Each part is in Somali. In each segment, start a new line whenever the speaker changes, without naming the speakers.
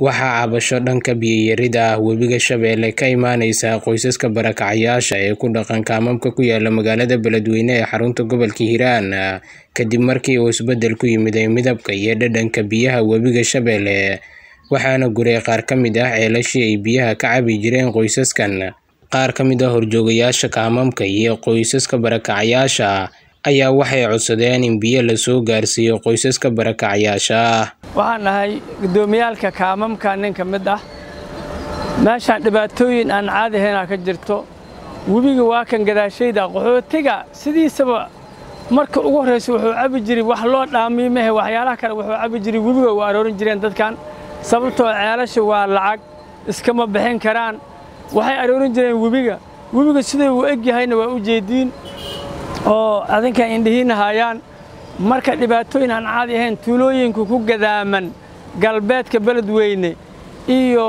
Waxaa cabasho dhanka biyo-yarida ah webiga Shabeelle ka imaaneysa qoysaska barakacayaasha ee ku dhaqan kaamamka ku yaala magaalada Beledweyne ee xarunta gobolka Hiiraan kadib markii uu isbeddel ku yimid midabka iyo dhadhanka biyaha webiga Shabeelle waxaana guray qaar ka mid ah ceelashii ay biyaha ka cabi jireen qoysaskan. Qaar ka mid ah horjoogayaasha kaamamka iyo qoysaska barakacayaasha ayaa waxay codsadeen in biyo la soo gaarsiiyo qoysaska barakacayaasha ah.
waxaan nahay guddoomiyaalka kaamamka nin ka mid ah meeshaan dhibaatooyin aan caadi ahaynaa ka jirto webiga waa kan gadaashayda qaxootiga sidiisaba marka ugu horraysa wuxuu cabi jiray wax loo dhaamiyo mehe waxyaalaha kale wuxuu cabi jiray webiga waa aroorin jireen dadkan sababtoo ceelasha waa lacag iskama bixin karaan waxay aroorin jireen webiga webiga siduu u eg yahayna waa u jeediin oo adinka indhihiina hayaan marka dhibaatooyin aan caadi ahayn tuulooyinka ku gadaaman galbeedka beledweyne iyo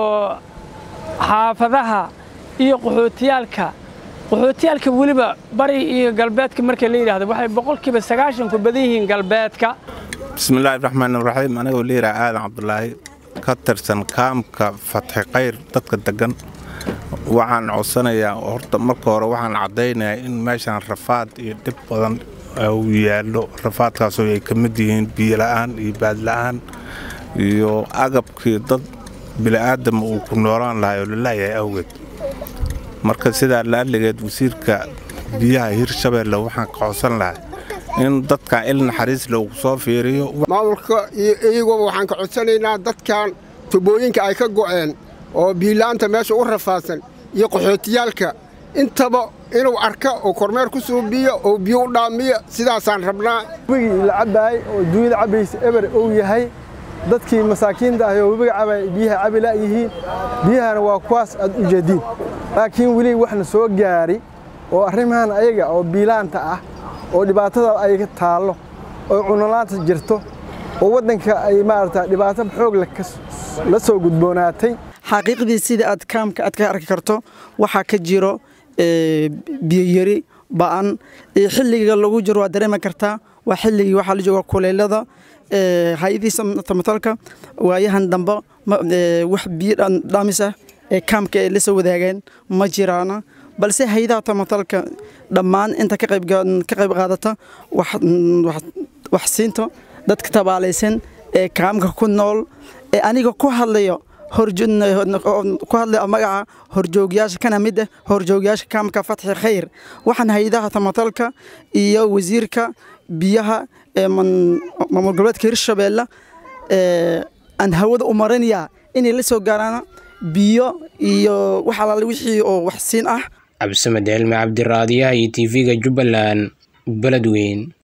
xaafadaha iyo qaxootiyaalka qaxootiyaalka weliba bari iyo galbeedka marka la yidhaahdo waxay boqolkiiba sagaashan ku badan yihiin galbeedka
bismillaahi raxmaan raxiim anigoo liiraa aadan cabdulaahi ka tirsan kaamka fatxi khayr dadka degan waxaan codsanayaa horta marka hore waxaan caddaynayaa in meeshaan rafaad iyo dhib badan uu yaallo rafaadkaasoo ay ka mid yihiin biyola'aan iyo baadla'aan iyo agabkii dad bili'aadama uu ku noolaan lahay oo lalaayahay awgeed marka sidaa la'alligeed wasiirka biyaha hirshabeelle waxaan ka codsan lahay in dadkan il naxariis loogu soo fiiriyo
maamulka iyo iyaguba waxaan ka codsanaynaa dadkan tubooyinka ay ka go'een oo biyola'aanta meesha u rafaadsan iyo qaxootiyaalka intaba inuu arka oo kormeer ku suubiyo oo biyo u dhaamiyo sidaasaan rabnaa
webigii la cabbaayey oo duunyada cabbaysa eber uu yahay dadkii masaakiinta ahi oo webiga cabay biyaha cabi la'yihiin biyahana waa kuwaas aad u jeediin laakiin weli waxna soo gaari oo arrimahan ayaga oo biilaanta ah oo dhibaatada ay taallo oo cunolaanta jirto oo waddanka ay maarata dhibaato xoog la soo gudboonaatay
xaqiiqdii sida aad kaamka aad ka arki karto waxaa ka jiro biyoyari ba'an xilliga lagu jiro waa dareemi kartaa waa xilligii waxaa la jooga kuleylada hay-adiisa tamatalka waayahan dambe wax biyo dhaamis ah ee kaamka ay la soo wadaageen ma jiraana balse hay-adaha tamatalka dhammaan inta ka qayb qaadata wax siinta dadka tabaalaysan ee kaamka ku nool ee aniga ku hadlayo ku hadlay magaca horjoogyaasha kana mid ah horjoogyaasha kaamka fatxi khayr waxaan hay-adaha tamatalka iyo wasiirka biyaha ee maamul goboleedka hirshabeelle aan hawada u marinayaa inay la soo gaaraan biyo iyo wax alaale wixii oo wax siin ah
cabdisamed elme cabdiraadiyaha iyo tv-ga jubbaland beledweyn